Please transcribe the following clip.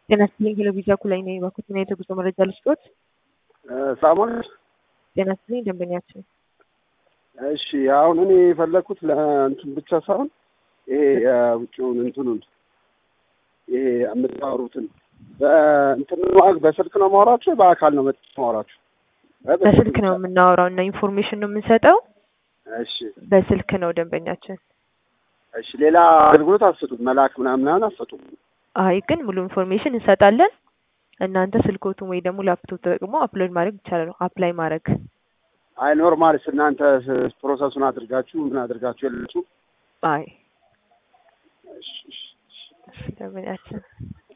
ጤና ይስጥልኝ ሄሎቪዛ ኩላይ ነኝ። እባክዎትን የተጉዞ መረጃ ልስጥዎት? ሳሙን ጤና ይስጥልኝ ደንበኛችን። እሺ አሁን እኔ የፈለግኩት ለእንትን ብቻ ሳይሆን ይሄ የውጭውን እንትኑን ይሄ የምታወሩትን በእንትን ማግ በስልክ ነው ማውራችሁ በአካል ነው መጥ ማውራችሁ? በስልክ ነው የምናወራው እና ኢንፎርሜሽን ነው የምንሰጠው። እሺ በስልክ ነው ደንበኛችን። እሺ ሌላ አገልግሎት አትሰጡም? መላክ ምናምን ምናምን አትሰጡም? አይ ግን ሙሉ ኢንፎርሜሽን እንሰጣለን። እናንተ ስልኮቱን ወይ ደግሞ ላፕቶፕ ተጠቅሞ አፕሎድ ማድረግ ይቻላል። አፕላይ ማድረግ አይ ኖርማልስ እናንተ ፕሮሰሱን አድርጋችሁ ምን አድርጋችሁ የላችሁ? አይ እሺ እሺ እሺ። ደንበኛችን